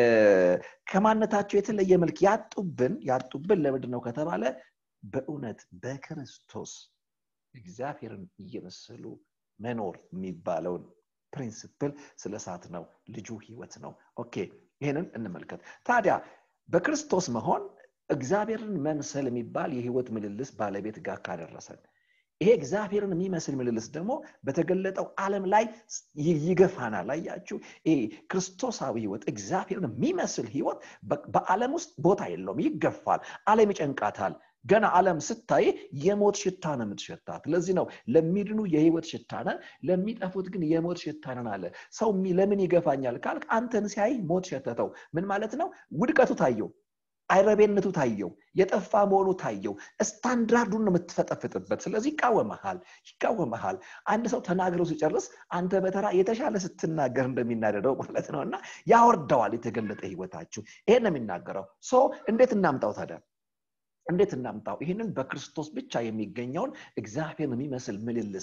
ከማነታቸው የተለየ መልክ ያጡብን ያጡብን ለምንድን ነው ከተባለ በእውነት በክርስቶስ እግዚአብሔርን እየመሰሉ መኖር የሚባለውን ፕሪንስፕል ስለ ሳት ነው። ልጁ ህይወት ነው። ኦኬ ይህንን እንመልከት። ታዲያ በክርስቶስ መሆን እግዚአብሔርን መምሰል የሚባል የህይወት ምልልስ ባለቤት ጋር ካደረሰን ይሄ እግዚአብሔርን የሚመስል ምልልስ ደግሞ በተገለጠው ዓለም ላይ ይገፋናል። አያችሁ፣ ይሄ ክርስቶሳዊ ህይወት እግዚአብሔርን የሚመስል ህይወት በዓለም ውስጥ ቦታ የለውም፣ ይገፋል። ዓለም ይጨንቃታል። ገና ዓለም ስታይ የሞት ሽታ ነው የምትሸታት። ለዚህ ነው ለሚድኑ የህይወት ሽታ ነን፣ ለሚጠፉት ግን የሞት ሽታ ነን አለ። ሰው ለምን ይገፋኛል ካልክ አንተን ሲያይ ሞት ሸተተው። ምን ማለት ነው? ውድቀቱ ታየው፣ አይረቤነቱ ታየው፣ የጠፋ መሆኑ ታየው። ስታንዳርዱን ነው የምትፈጠፍጥበት። ስለዚህ ይቃወመሃል ይቃወመሃል። አንድ ሰው ተናግረው ሲጨርስ አንተ በተራ የተሻለ ስትናገር እንደሚናደደው ማለት ነው እና ያወርደዋል የተገለጠ ህይወታችሁ። ይሄን ነው የሚናገረው። ሶ እንዴት እናምጣው ታዲያ? እንዴት እናምጣው? ይህንን በክርስቶስ ብቻ የሚገኘውን እግዚአብሔርን የሚመስል ምልልስ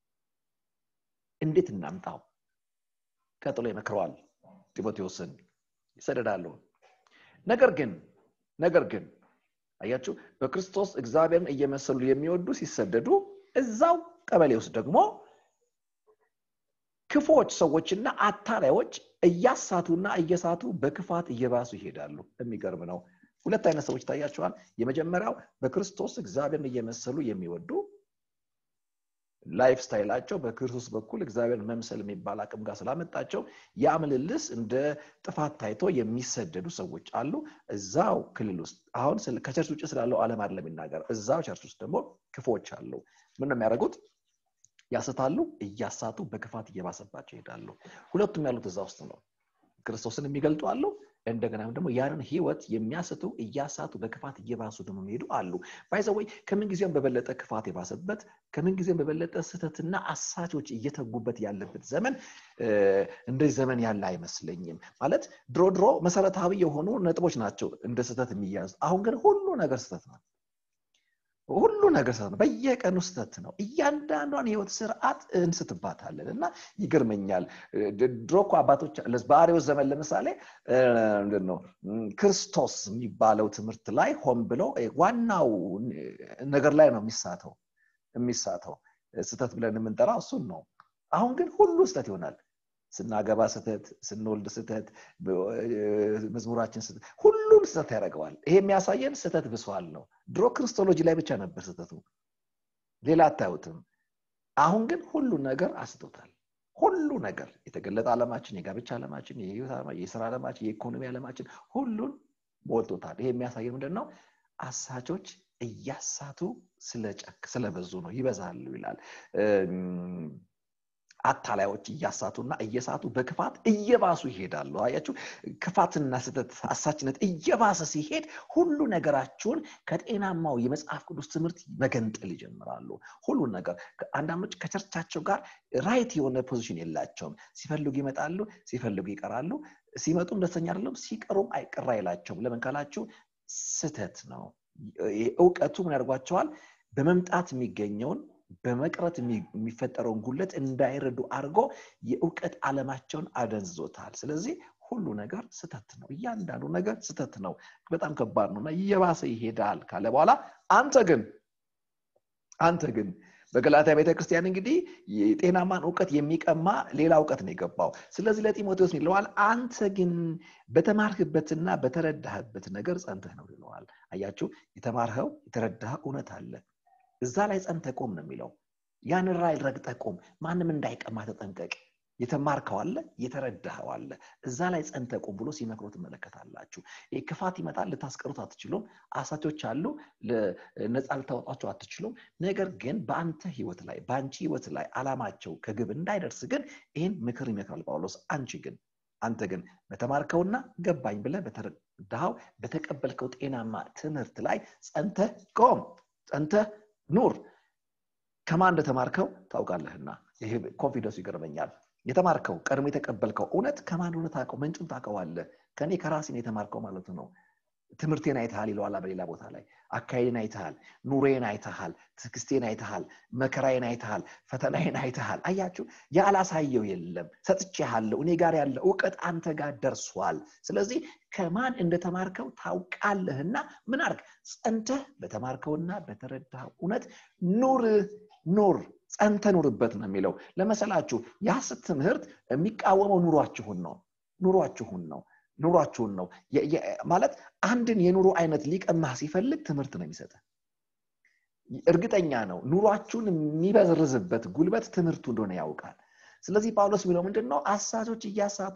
እንዴት እናምጣው? ቀጥሎ ይመክረዋል ጢሞቴዎስን ይሰደዳሉ። ነገር ግን ነገር ግን አያችሁ በክርስቶስ እግዚአብሔርን እየመሰሉ የሚወዱ ሲሰደዱ እዛው ቀበሌ ውስጥ ደግሞ ክፎች ሰዎችና አታላዮች እያሳቱና እየሳቱ በክፋት እየባሱ ይሄዳሉ። የሚገርም ነው። ሁለት አይነት ሰዎች ይታያቸዋል። የመጀመሪያው በክርስቶስ እግዚአብሔርን እየመሰሉ የሚወዱ ላይፍ ስታይላቸው በክርስቶስ በኩል እግዚአብሔርን መምሰል የሚባል አቅም ጋር ስላመጣቸው ያ ምልልስ እንደ ጥፋት ታይቶ የሚሰደዱ ሰዎች አሉ። እዛው ክልል ውስጥ አሁን ከቸርች ውጭ ስላለው ዓለም አይደለም የሚናገር። እዛው ቸርች ውስጥ ደግሞ ክፎች አሉ። ምን ነው የሚያደርጉት? ያስታሉ፣ እያሳቱ በክፋት እየባሰባቸው ይሄዳሉ። ሁለቱም ያሉት እዛ ውስጥ ነው። ክርስቶስን የሚገልጡ አሉ። እንደገናም ደግሞ ያንን ህይወት የሚያስቱ እያሳቱ በክፋት እየባሱ ደግሞ የሚሄዱ አሉ። ባይዘወይ ከምንጊዜውም በበለጠ ክፋት የባሰበት ከምንጊዜውም በበለጠ ስህተትና አሳቾች እየተጉበት ያለበት ዘመን እንደዚህ ዘመን ያለ አይመስለኝም። ማለት ድሮ ድሮ መሰረታዊ የሆኑ ነጥቦች ናቸው እንደ ስህተት የሚያዙ። አሁን ግን ሁሉ ነገር ስህተት ነው። ሁሉ ነገር ስህተት ነው። በየቀኑ ስህተት ነው። እያንዳንዷን ህይወት ስርዓት እንስትባታለን እና ይገርመኛል። ድሮ እኮ አባቶች በአርዮስ ዘመን ለምሳሌ ምንድን ነው ክርስቶስ የሚባለው ትምህርት ላይ ሆን ብሎ ዋናው ነገር ላይ ነው የሚሳተው የሚሳተው ስህተት ብለን የምንጠራው እሱን ነው። አሁን ግን ሁሉ ስህተት ይሆናል። ስናገባ ስህተት፣ ስንወልድ ስህተት፣ መዝሙራችን ስህተት፣ ሁሉም ስህተት ያደርገዋል። ይሄ የሚያሳየን ስህተት ብሷል ነው። ድሮ ክርስቶሎጂ ላይ ብቻ ነበር ስህተቱ፣ ሌላ አታዩትም። አሁን ግን ሁሉ ነገር አስቶታል። ሁሉ ነገር የተገለጠ ዓለማችን፣ የጋብቻ ዓለማችን፣ የህይወት ዓለማችን፣ የስራ ዓለማችን፣ የኢኮኖሚ ዓለማችን ሁሉን ሞልቶታል። ይሄ የሚያሳየው ምንድን ነው? አሳቾች እያሳቱ ስለበዙ ነው። ይበዛሉ ይላል። አታላዮች እያሳቱና እየሳቱ በክፋት እየባሱ ይሄዳሉ። አያችሁ፣ ክፋትና ስህተት፣ አሳችነት እየባሰ ሲሄድ ሁሉ ነገራችሁን ከጤናማው የመጽሐፍ ቅዱስ ትምህርት መገንጠል ይጀምራሉ። ሁሉን ነገር አንዳንዶች ከቸርቻቸው ጋር ራይት የሆነ ፖዚሽን የላቸውም። ሲፈልጉ ይመጣሉ፣ ሲፈልጉ ይቀራሉ። ሲመጡም ደስተኛ አይደለም፣ ሲቀሩም አይቀራ አይላቸውም። ለምን ካላችሁ ስህተት ነው። እውቀቱ ምን ያደርጓቸዋል? በመምጣት የሚገኘውን በመቅረት የሚፈጠረውን ጉለት እንዳይረዱ አድርጎ የእውቀት ዓለማቸውን አደንዝዞታል። ስለዚህ ሁሉ ነገር ስተት ነው። እያንዳንዱ ነገር ስተት ነው። በጣም ከባድ ነው እና እየባሰ ይሄዳል ካለ በኋላ አንተ ግን አንተ ግን በገላትያ ቤተክርስቲያን እንግዲህ የጤናማን እውቀት የሚቀማ ሌላ እውቀት ነው የገባው። ስለዚህ ለጢሞቴዎስ ይለዋል፣ አንተ ግን በተማርህበትና በተረዳህበት ነገር ጸንተህ ነው ይለዋል። አያችሁ፣ የተማርኸው የተረዳህ እውነት አለ እዛ ላይ ጸንተህ ቁም ነው የሚለው። ያንን ራዕይ ረግጠህ ቁም። ማንም እንዳይቀማ ተጠንቀቅ። የተማርከው አለ፣ የተረዳኸው አለ። እዛ ላይ ጸንተህ ቁም ብሎ ሲመክሮ ትመለከታላችሁ። ይህ ክፋት ይመጣል፣ ልታስቀሩት አትችሉም። አሳቾች አሉ፣ ነፃ ልታወጣቸው አትችሉም። ነገር ግን በአንተ ህይወት ላይ በአንቺ ህይወት ላይ አላማቸው ከግብ እንዳይደርስ ግን ይህን ምክር ይመክራል ጳውሎስ። አንቺ ግን አንተ ግን በተማርከውና ገባኝ ብለህ በተረዳኸው በተቀበልከው ጤናማ ትምህርት ላይ ጸንተህ ቆም፣ ጸንተህ ኑር። ከማን እንደተማርከው ታውቃለህና። ይሄ ኮንፊደንሱ ይገርመኛል። የተማርከው ቀድሞ የተቀበልከው እውነት ከማን እንደሆነ ታውቀው፣ ምንጩን ታውቀዋለህ። ከኔ ከራሴን የተማርከው ማለቱ ነው። ትምህርቴን አይተሃል ይለዋላ በሌላ ቦታ ላይ። አካሄድን አይተሃል፣ ኑሬን አይተሃል፣ ትዕግስቴን አይተሃል፣ መከራዬን አይተሃል፣ ፈተናዬን አይተሃል። አያችሁ፣ ያላሳየው የለም። ሰጥቼሃለሁ። እኔ ጋር ያለ እውቀት አንተ ጋር ደርሷል። ስለዚህ ከማን እንደተማርከው ታውቃለህና ምን አርግ? ጸንተህ በተማርከውና በተረዳኸው እውነት ኑር ኑር ጸንተ ኑርበት ነው የሚለው። ለመሰላችሁ የሐሰት ትምህርት የሚቃወመው ኑሯችሁን ነው ኑሯችሁን ነው ኑሯችሁን ነው ማለት አንድን የኑሮ አይነት ሊቀማህ ሲፈልግ ትምህርት ነው የሚሰጥ እርግጠኛ ነው ኑሯችሁን የሚበዝርዝበት ጉልበት ትምህርቱ እንደሆነ ያውቃል ስለዚህ ጳውሎስ የሚለው ምንድን ነው አሳቾች እያሳቱ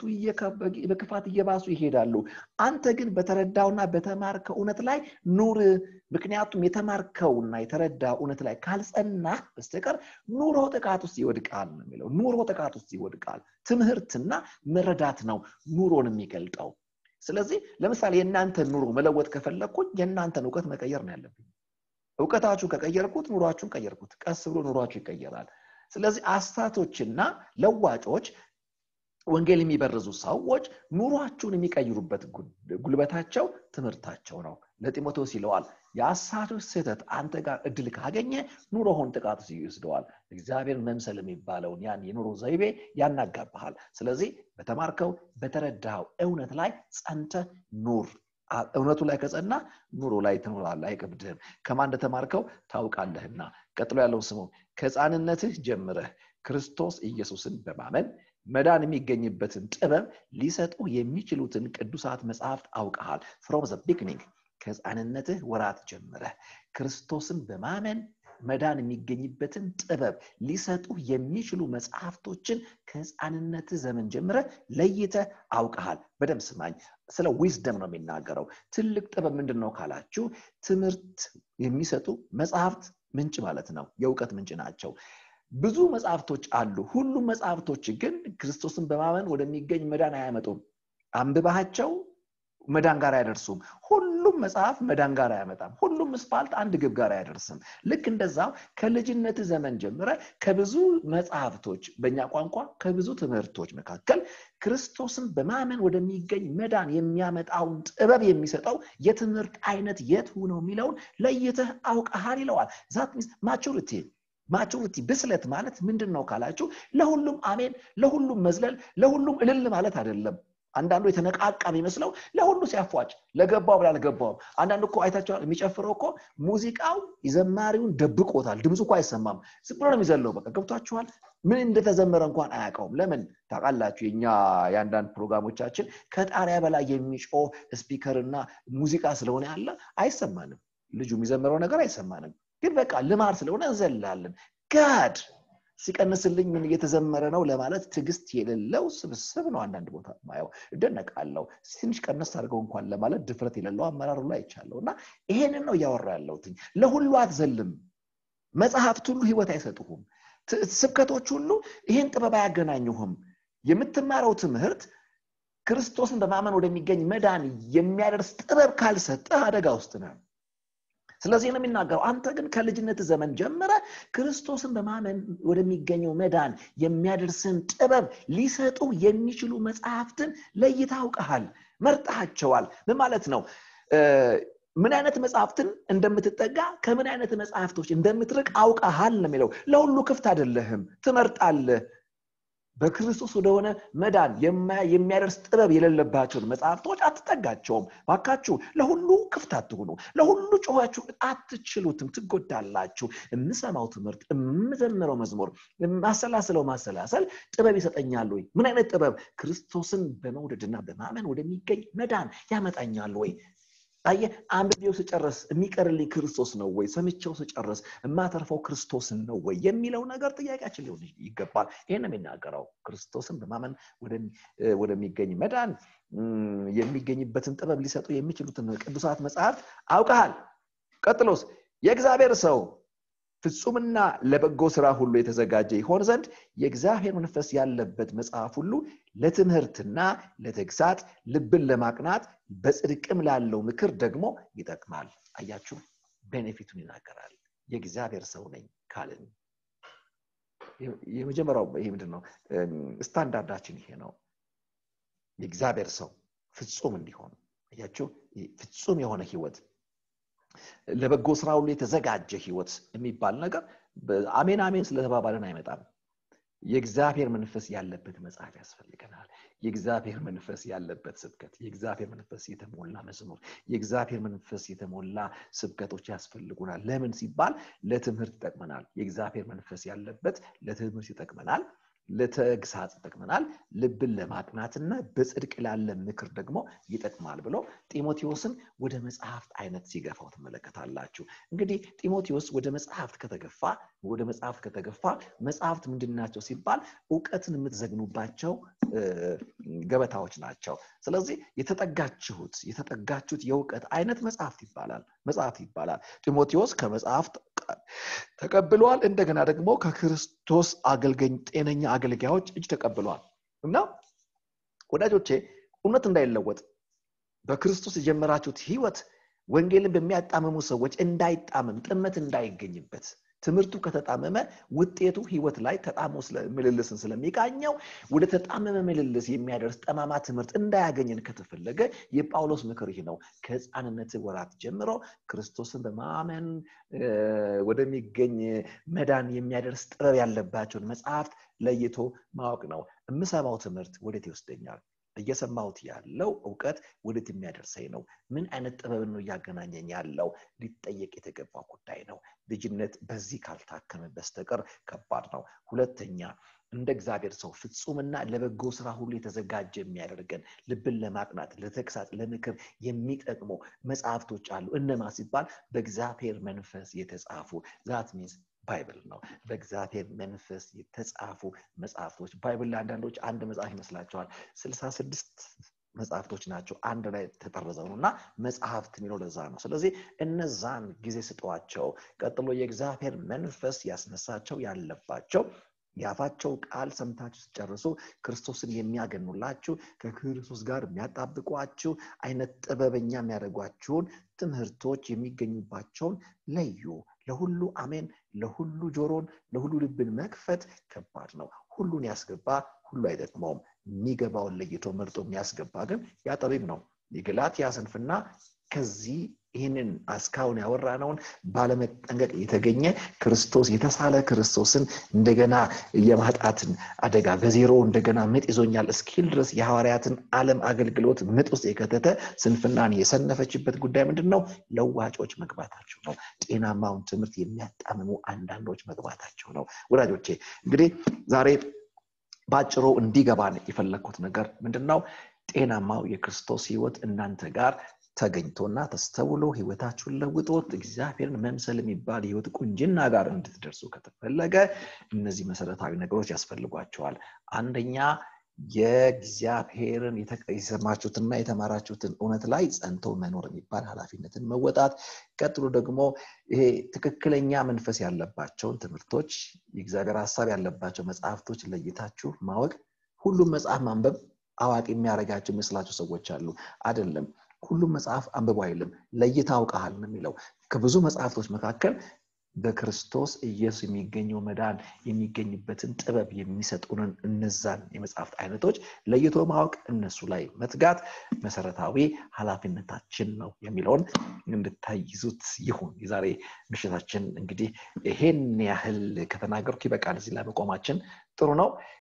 በክፋት እየባሱ ይሄዳሉ አንተ ግን በተረዳውና በተማርከው እውነት ላይ ኑር ምክንያቱም የተማርከውና የተረዳ እውነት ላይ ካልጸናህ በስተቀር ኑሮ ጥቃት ውስጥ ይወድቃል ነው የሚለው ኑሮ ጥቃት ውስጥ ይወድቃል ትምህርትና መረዳት ነው ኑሮን የሚገልጠው ስለዚህ ለምሳሌ የእናንተን ኑሮ መለወጥ ከፈለግኩኝ የእናንተን እውቀት መቀየር ነው ያለብኝ እውቀታችሁ ከቀየርኩት ኑሯችሁን ቀየርኩት ቀስ ብሎ ኑሯችሁ ይቀየራል ስለዚህ አስታቶችና ለዋጮች ወንጌል የሚበርዙ ሰዎች ኑሯችሁን የሚቀይሩበት ጉልበታቸው ትምህርታቸው ነው ለጢሞቴዎስ ይለዋል የአሳቶች ስህተት አንተ ጋር እድል ካገኘ ኑሮውን ጥቃት ይወስደዋል እግዚአብሔር መምሰል የሚባለውን ያን የኑሮ ዘይቤ ያናጋብሃል ስለዚህ በተማርከው በተረዳው እውነት ላይ ጸንተ ኑር እውነቱ ላይ ከጸና ኑሮ ላይ ትኖራለህ አይከብድህም ከማን እንደተማርከው ታውቃለህና ቀጥሎ ያለው ስሙ ከህፃንነትህ ጀምረህ ክርስቶስ ኢየሱስን በማመን መዳን የሚገኝበትን ጥበብ ሊሰጡ የሚችሉትን ቅዱሳት መጽሐፍት አውቀሃል ፍሮም ዘ ቢግኒንግ ከህፃንነትህ ወራት ጀምረህ ክርስቶስን በማመን መዳን የሚገኝበትን ጥበብ ሊሰጡ የሚችሉ መጽሐፍቶችን ከህፃንነትህ ዘመን ጀምረ ለይተ አውቀሃል በደም ስማኝ ስለ ዊዝደም ነው የሚናገረው ትልቅ ጥበብ ምንድን ነው ካላችሁ ትምህርት የሚሰጡ መጽሐፍት ምንጭ ማለት ነው የእውቀት ምንጭ ናቸው ብዙ መጽሐፍቶች አሉ ሁሉም መጽሐፍቶች ግን ክርስቶስን በማመን ወደሚገኝ መዳን አያመጡም አንብባቸው መዳን ጋር አያደርሱም ሁሉም መጽሐፍ መዳን ጋር አያመጣም ሁሉም ስፓልት አንድ ግብ ጋር አያደርስም ልክ እንደዛው ከልጅነት ዘመን ጀምረ ከብዙ መጽሐፍቶች በእኛ ቋንቋ ከብዙ ትምህርቶች መካከል ክርስቶስን በማመን ወደሚገኝ መዳን የሚያመጣውን ጥበብ የሚሰጠው የትምህርት አይነት የቱ ነው የሚለውን ለይተህ አውቀሃል ይለዋል ዛት ማቹሪቲ ማቹሪቲ ብስለት ማለት ምንድን ነው ካላችሁ ለሁሉም አሜን ለሁሉም መዝለል ለሁሉም እልል ማለት አይደለም አንዳንዱ የተነቃቃ የሚመስለው ለሁሉ ሲያፏጭ ለገባው ብላ አልገባውም አንዳንዱ እኮ አይታቸዋል የሚጨፍረው እኮ ሙዚቃው የዘማሪውን ደብቆታል ድምፁ እኮ አይሰማም ዝም ብሎ ነው የሚዘለው በቃ ገብቷችኋል ምን እንደተዘመረ እንኳን አያውቀውም ለምን ታውቃላችሁ የኛ የአንዳንድ ፕሮግራሞቻችን ከጣሪያ በላይ የሚጮህ ስፒከርና ሙዚቃ ስለሆነ ያለ አይሰማንም ልጁ የሚዘምረው ነገር አይሰማንም ግን በቃ ልማድ ስለሆነ እንዘላለን ጋድ ሲቀንስልኝ ምን እየተዘመረ ነው ለማለት ትዕግስት የሌለው ስብስብ ነው። አንዳንድ ቦታ ማየው እደነቃለሁ። ትንሽ ቀነስ አድርገው እንኳን ለማለት ድፍረት የሌለው አመራሩ ላይ አይቻለሁ። እና ይሄንን ነው እያወራ ያለሁት። ለሁሉ አትዘልም። መጽሐፍት ሁሉ ህይወት አይሰጡሁም። ስብከቶች ሁሉ ይህን ጥበብ አያገናኙህም። የምትማረው ትምህርት ክርስቶስን በማመን ወደሚገኝ መዳን የሚያደርስ ጥበብ ካልሰጠህ አደጋ ውስጥ ነህ። ስለዚህ ነው የሚናገረው። አንተ ግን ከልጅነት ዘመን ጀምረ ክርስቶስን በማመን ወደሚገኘው መዳን የሚያደርስን ጥበብ ሊሰጡ የሚችሉ መጽሐፍትን ለይታ አውቀሃል፣ መርጠሃቸዋል። ምን ማለት ነው? ምን አይነት መጽሐፍትን እንደምትጠጋ ከምን አይነት መጽሐፍቶች እንደምትርቅ አውቀሃል ነው የሚለው። ለሁሉ ክፍት አይደለህም፣ ትመርጣለህ። በክርስቶስ ወደሆነ መዳን የሚያደርስ ጥበብ የሌለባቸውን መጽሐፍቶች አትጠጋቸውም። ባካችሁ ለሁሉ ክፍት አትሁኑ። ለሁሉ ጮኋችሁ አትችሉትም፣ ትጎዳላችሁ። የምሰማው ትምህርት፣ የምዘምረው መዝሙር፣ የማሰላስለው ማሰላሰል ጥበብ ይሰጠኛል ወይ? ምን አይነት ጥበብ? ክርስቶስን በመውደድና በማመን ወደሚገኝ መዳን ያመጣኛል ወይ? አየህ፣ አንብቤው ስጨርስ የሚቀርልኝ ክርስቶስ ነው ወይ? ሰምቼው ስጨርስ የማተርፈው ክርስቶስን ነው ወይ የሚለው ነገር ጥያቄያችን ሊሆን ይገባል። ይህን የሚናገረው ክርስቶስን በማመን ወደሚገኝ መዳን የሚገኝበትን ጥበብ ሊሰጡ የሚችሉትን ቅዱሳት መጽሐፍት አውቀሃል። ቀጥሎስ የእግዚአብሔር ሰው ፍጹምና ለበጎ ስራ ሁሉ የተዘጋጀ ይሆን ዘንድ የእግዚአብሔር መንፈስ ያለበት መጽሐፍ ሁሉ ለትምህርትና ለተግሳት ልብን ለማቅናት በጽድቅም ላለው ምክር ደግሞ ይጠቅማል። አያችሁ፣ ቤኔፊቱን ይናገራል። የእግዚአብሔር ሰው ነኝ ካልን የመጀመሪያው ይሄ ምንድን ነው? ስታንዳርዳችን ይሄ ነው። የእግዚአብሔር ሰው ፍጹም እንዲሆን አያችሁ፣ ፍጹም የሆነ ህይወት ለበጎ ስራ ሁሉ የተዘጋጀ ህይወት የሚባል ነገር አሜን አሜን ስለተባባልን አይመጣም። የእግዚአብሔር መንፈስ ያለበት መጽሐፍ ያስፈልገናል። የእግዚአብሔር መንፈስ ያለበት ስብከት፣ የእግዚአብሔር መንፈስ የተሞላ መዝሙር፣ የእግዚአብሔር መንፈስ የተሞላ ስብከቶች ያስፈልጉናል። ለምን ሲባል ለትምህርት ይጠቅመናል። የእግዚአብሔር መንፈስ ያለበት ለትምህርት ይጠቅመናል። ለተግሳጽ ይጠቅመናል። ልብን ለማቅናትና በጽድቅ ላለ ምክር ደግሞ ይጠቅማል ብሎ ጢሞቴዎስን ወደ መጽሐፍት አይነት ሲገፋው ትመለከታላችሁ። እንግዲህ ጢሞቴዎስ ወደ መጽሐፍት ከተገፋ ወደ መጽሐፍት ከተገፋ መጽሐፍት ምንድን ናቸው ሲባል እውቀትን የምትዘግኑባቸው ገበታዎች ናቸው። ስለዚህ የተጠጋችሁት የተጠጋችሁት የእውቀት አይነት መጽሐፍት ይባላል መጽሐፍት ይባላል። ጢሞቴዎስ ከመጽሐፍት ተቀብሏል። እንደገና ደግሞ ከክርስቶስ አገልገኝ ጤነኛ አገልጋዮች እጅ ተቀብሏል እና ወዳጆቼ እውነት እንዳይለወጥ በክርስቶስ የጀመራችሁት ህይወት ወንጌልን በሚያጣምሙ ሰዎች እንዳይጣምም ጥመት እንዳይገኝበት ትምህርቱ ከተጣመመ ውጤቱ ህይወት ላይ ተጣሞ ምልልስን ስለሚቃኘው ወደ ተጣመመ ምልልስ የሚያደርስ ጠማማ ትምህርት እንዳያገኘን ከተፈለገ የጳውሎስ ምክር ይህ ነው። ከህፃንነት ወራት ጀምሮ ክርስቶስን በማመን ወደሚገኝ መዳን የሚያደርስ ጥበብ ያለባቸውን መጽሐፍት ለይቶ ማወቅ ነው። የምሰማው ትምህርት ወዴት ይወስደኛል? እየሰማሁት ያለው እውቀት ወዴት የሚያደርሰኝ ነው? ምን አይነት ጥበብን ነው እያገናኘኝ ያለው? ሊጠየቅ የተገባ ጉዳይ ነው። ልጅነት በዚህ ካልታከመ በስተቀር ከባድ ነው። ሁለተኛ እንደ እግዚአብሔር ሰው ፍጹምና ለበጎ ስራ ሁሉ የተዘጋጀ የሚያደርገን ልብን ለማቅናት፣ ለተግሳጽ፣ ለምክር የሚጠቅሙ መጽሐፍቶች አሉ። እነማ ሲባል በእግዚአብሔር መንፈስ የተጻፉ ዛት ሚንስ ባይብል ነው። በእግዚአብሔር መንፈስ የተጻፉ መጽሐፍቶች ባይብል ለአንዳንዶች አንድ መጽሐፍ ይመስላቸዋል። ስልሳ ስድስት መጽሐፍቶች ናቸው አንድ ላይ ተጠርዘው ነው እና መጽሐፍት የሚለው ለዛ ነው። ስለዚህ እነዛን ጊዜ ስጠዋቸው። ቀጥሎ የእግዚአብሔር መንፈስ ያስነሳቸው ያለባቸው የአፋቸው ቃል ሰምታችሁ ስጨርሱ ክርስቶስን የሚያገኑላችሁ ከክርስቶስ ጋር የሚያጣብቋችሁ አይነት ጥበበኛ የሚያደርጓችሁን ትምህርቶች የሚገኙባቸውን ለዩ። ለሁሉ አሜን፣ ለሁሉ ጆሮን፣ ለሁሉ ልብን መክፈት ከባድ ነው። ሁሉን ያስገባ ሁሉ አይጠቅመውም። የሚገባውን ለይቶ መርጦ የሚያስገባ ግን ያ ጠቢብ ነው። የገላትያ ስንፍና ከዚህ ይህንን እስካሁን ያወራነውን ባለመጠንቀቅ የተገኘ ክርስቶስ የተሳለ ክርስቶስን እንደገና የማጣትን አደጋ በዜሮ እንደገና ምጥ ይዞኛል እስኪል ድረስ የሐዋርያትን ዓለም አገልግሎት ምጥ ውስጥ የከተተ ስንፍናን የሰነፈችበት ጉዳይ ምንድን ነው? ለዋጮች መግባታቸው ነው። ጤናማውን ትምህርት የሚያጣምሙ አንዳንዶች መግባታቸው ነው። ወዳጆቼ እንግዲህ ዛሬ በአጭሩ እንዲገባን የፈለግኩት ነገር ምንድን ነው? ጤናማው የክርስቶስ ህይወት እናንተ ጋር ተገኝቶና ተስተውሎ ህይወታችሁን ለውጦት እግዚአብሔርን መምሰል የሚባል የህይወት ቁንጅና ጋር እንድትደርሱ ከተፈለገ እነዚህ መሰረታዊ ነገሮች ያስፈልጓቸዋል። አንደኛ የእግዚአብሔርን የሰማችሁትና የተማራችሁትን እውነት ላይ ጸንቶ መኖር የሚባል ኃላፊነትን መወጣት። ቀጥሎ ደግሞ ይሄ ትክክለኛ መንፈስ ያለባቸውን ትምህርቶች፣ የእግዚአብሔር ሀሳብ ያለባቸው መጽሐፍቶች ለይታችሁ ማወቅ። ሁሉም መጽሐፍ ማንበብ አዋቂ የሚያደርጋቸው ይመስላችሁ ሰዎች አሉ። አይደለም። ሁሉም መጽሐፍ አንብቦ አይልም። ለይታ አውቀሃል ነው የሚለው። ከብዙ መጽሐፍቶች መካከል በክርስቶስ ኢየሱስ የሚገኘው መዳን የሚገኝበትን ጥበብ የሚሰጡንን እነዛን የመጽሐፍት አይነቶች ለይቶ ማወቅ፣ እነሱ ላይ መትጋት መሰረታዊ ኃላፊነታችን ነው የሚለውን እንድታይዙት ይሁን። የዛሬ ምሽታችን እንግዲህ ይሄን ያህል ከተናገርኩ ይበቃል። እዚህ ላይ መቆማችን ጥሩ ነው።